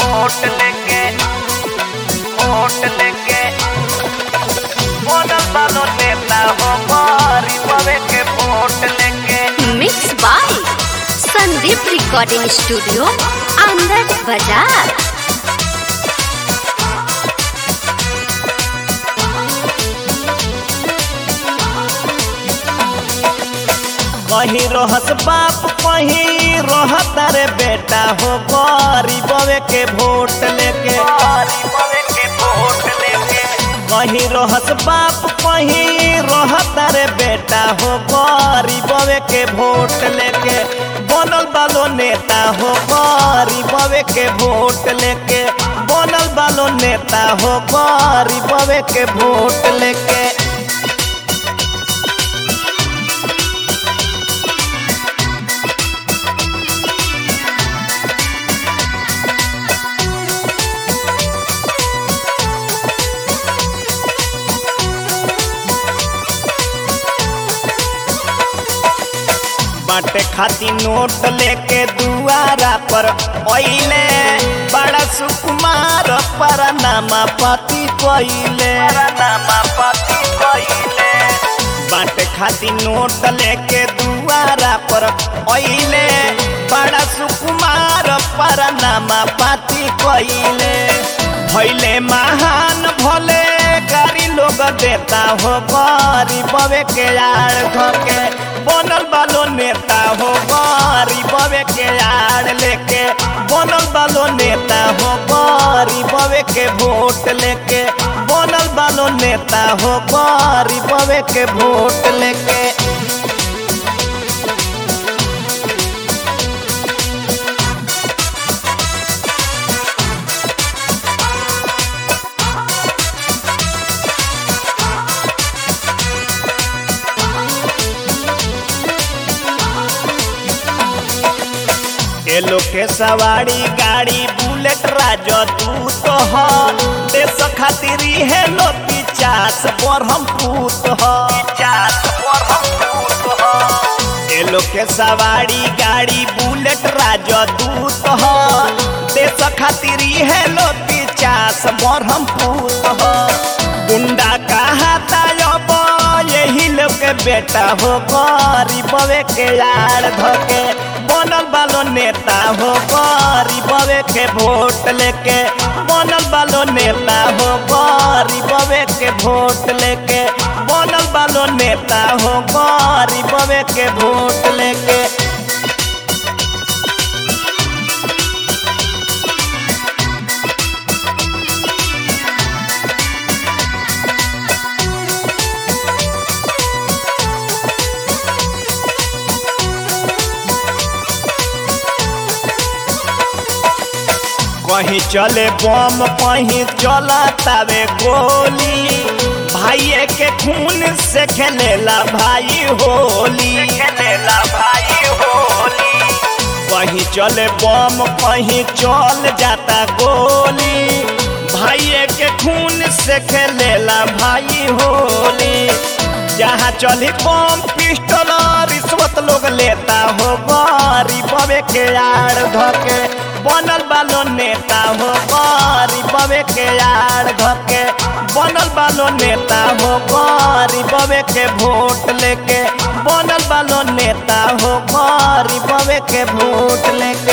vote लेके vote लेके बनल बालो नेता हो गरीबवे के वोट लेके mix by Sandeep recording studio Anand Bazar कहीं रहस बाप कहीं रहत रे बेटा हो गरीबवे के वोट लेके गरीबवे के वोट लेके कहीं रहस बाप कहीं रहत रे बेटा हो गरीबवे के वोट लेके बनल बालो नेता हो गरीबवे के वोट लेके बनल बालो नेता हो गरीबवे के वोट लेके बाटे खाती नोट लेके दुआरा पर ओइले बड़ा सुकुमार पर नामा पति कोइले नामा पति कोइले बाटे खाती नोट लेके दुआरा पर ओइले बड़ा सुकुमार पर नामा पति कोइले भैले महान भले गारी लोग देता हो गरीबवे के यार धके बनल बालो नेता हो गरीबवे के यार लेके बनल बालो नेता हो गरीबवे के वोट लेके बनल बालो नेता हो गरीबवे के वोट लेके एलो के सवारी गाड़ी बुलेट राजो तू तो ह देश खातिर है लो पिचास पर हम पूत ह पिचास पर हम पूत ह एलो के सवारी गाड़ी बुलेट राजो तू तो ह देश खातिर है लो पिचास पर हम पूत ह गुंडा कहा तायब यही लोग के बेटा हो गरीबवे के यार धके बनल बालो नेता हो गरीबवे के वोट लेके बनल बालो नेता हो गरीबवे के वोट लेके बनल बालो नेता हो गरीबवे के वोट लेके कहीं चले बम कहीं चला तवे गोली भाई के खून से खेलेला भाई होली खेलेला भाई होली कहीं चले बम कहीं चल जाता गोली भाई के खून से खेलेला भाई होली जहाँ चली बम पिस्टल रिश्वत लोग लेता हो गरीबवे के यार धके बनल बालो नेता हो गरीबवे के यार धके बनल बालो नेता हो गरीबवे के वोट लेके बनल बालो नेता हो गरीबवे के वोट लेके